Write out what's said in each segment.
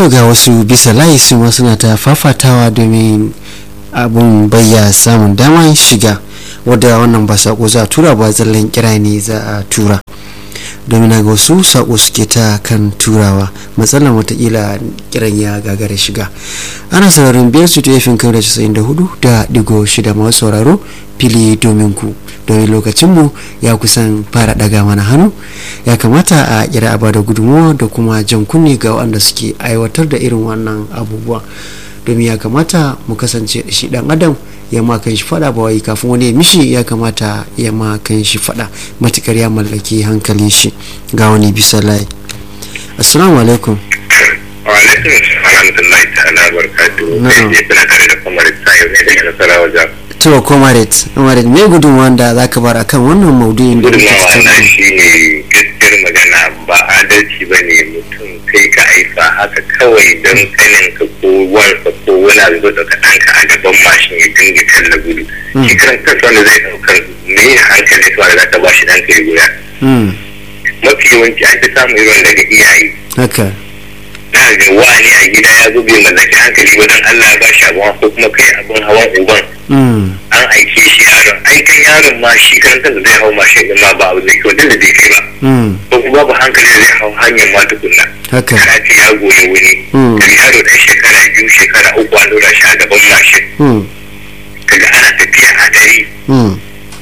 to ga wasu bisa layi su ma suna ta fafatawa domin abun bayya samun damar shiga wadda wannan ba sako za a tura ba zallan kira ne za a tura domin ga wasu sako suke ta kan turawa matsalar watakila kiran ya gagara shiga ana sauraron biyar su tafin kan da casa'in da hudu da digo shida masu sauraro fili domin ku domin lokacinmu ya kusan fara daga mana hannu ya kamata a kira a bada gudunmuwa da kuma jan kunne ga waɗanda suke aiwatar da irin wannan abubuwa domin ya kamata mu kasance shi dan adam ya ma kan shi fada ba wai kafin wani ya mishi ya kamata ya ma kan shi fada matukar ya mallaki hankalin shi ga wani bisa layi assalamu alaikum wa alaikum alhamdulillahi ta'ala barakatuhu Na'am. sai kuna tare da kamar sayo ne daga nasarawa jam to comrade comrade me gudunmuwa da zaka bar akan wannan maudu'in da muke gudunmawa na tattauna shi ne gaskiyar magana ba adalci ba ne mutum kai ka haifa haka kawai don kanin ka ko wansa ko wani abu da ka ɗanka a gaban mashin ya dinga kalla gudu Mm. shi kan kansa wanda zai ɗaukar me hankali to da za ta ba shi ɗanka ya guda Mm, mafi yawanci an fi samun irin daga iyaye haka na ga wani a gida ya zo bai mallaki hankali wajen Allah ya bashi abin hawa ko kuma kai abin hawan uban Mm, an aike shi yaron aikan yaron ma shi kan kansa zai hau mashin din ma ba abu da kyau da bai kai ba mm, ko kuma babu hankali da zai hau hanyar ma tukunna haka kana ce ya goyi wani Mm. daga yaro ɗan shekara biyu shekara uku an dora shi a gaban mashin Mm, kaga ana tafiya a dare mm,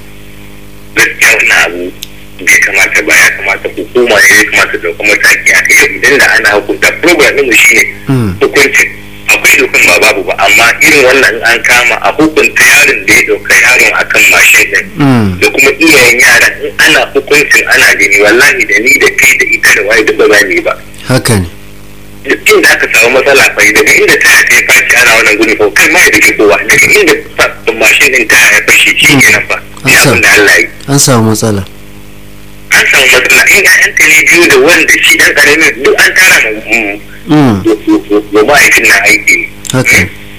gaskiya wannan abu bai kamata ba ya kamata hukuma ne ya kamata da kuma mataki a kai idan da ana hukunta program ɗin mu shine mm, hukuncin akwai dokan ba babu ba amma irin wannan in an kama a hukunta yaron da ya ɗauka yaron akan mashin ɗin mm, da kuma iyayen yaran in ana hukuncin ana gani wallahi da ni da kai da ita da waye duk ba za mu yi ba haka ne duk inda aka samu matsala fa daga inda taya ta ya fashi ana wannan gudu ko kai ma ya dake kowa daga inda fa- mashin ɗin taya ya fashi shi kenan fa An ya sa- abin da Allah yi an samu matsala an samu matsala in ƴaƴanka ne biyu da wanda shi ɗan ƙaramin duk an tara ma Mm, ga ma'aikin na aiki haka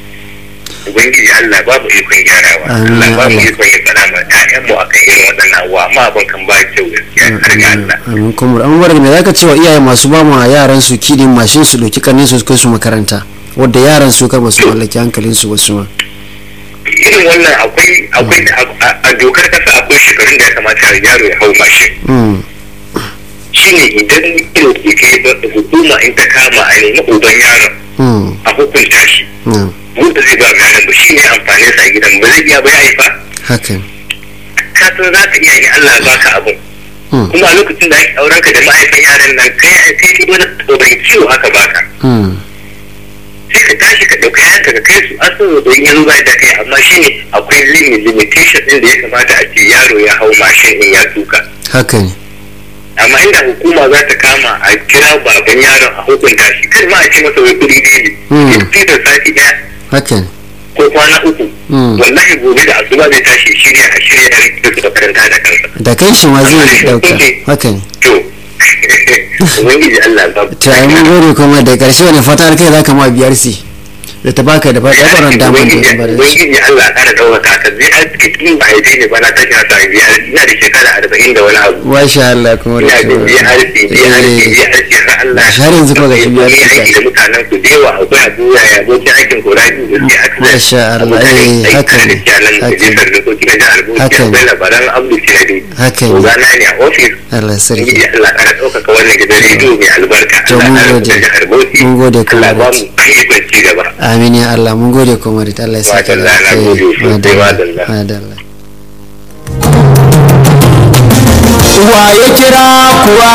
ubangiji Allah babu ikon gyarawa Amin, Allah babu Allah. ikon ya faɗa ma ƴaƴan mu akan irin waɗannan abuwa amma abin kan ba kyau gaskiya har ga Allah amin kuma an bar me zaka ce wa iyaye masu ba ma yaran su kidin mashin su doki kanin su su kai su makaranta wadda yaran su kar ba su mallaki hankalin su ba su ma irin wannan akwai akwai a- a dokar kasa akwai shekarun da ya kamata yaro ya hau mashin Mm, shine idan ido ke kai ba hukuma in ta kama a nemi uban yaron mm, a hukunta shi mm, wanda zai ba yaron ba shine amfanin sa a gidan ba zai iya ba ya haifa haka ne ka san za ka iya yi Allah ya baka abun Mm, kuma a lokacin da ake auren ka da mahaifin yaran nan kai kai ki wani tsoron ciwo aka baka mm, sai ka tashi ka ɗauka yanka ka kai su asibiti don yanzu ba da kai amma shine akwai limit limitation ɗin da ya kamata a ce yaro ya hau mashin in ya tuka haka ne amma inda hukuma za ta kama a kira baban yaron a hukunta shi kan ma a ce masa wai kuɗi daily Hmm. ya da sati ɗaya haka ne ko kwana uku Hmm. wallahi gobe da asuba zai tashi shirya a shirya da su makaranta da kansa da kai shi ma zai dauka haka ne to ubangiji Allah ba to ai mun gode kuma da karshe wani fatar kai zaka ma biyar si da ta baka da ba da baran daman da ya bar shi ubangiji Allah ya kara ɗaukaka ka zai aske tun ba haife ne ba na tashi na sami biyar ina da shekara arba'in da wani abu masha Allah kuma ina da da biyar harfi biyar harfi biyar harfi har Allah Har yanzu kuma ga shi biyar Ni harfi. aiki da mutanen ku da yawa akwai abu ya ya abokin aikin ku rabi da ke aka Masha Allah, eh, haka ne, da kyalan da haka ne. jisar da ko kina da albuci Haka ne. akwai labaran abdu sinadi Haka ne. ogana ne a ofis Allah sarki ubangiji Allah kara ɗaukaka wannan gidan rediyo mai albarka To, Allah mun kara gode. da jihar Bauchi Mun gode, Allah ba comrade. mu ikon ci gaba amin ya Allah mun gode kuma da Allah ya saka Madalla, na gode sosai, madalla. madalla wa ya kira kuwa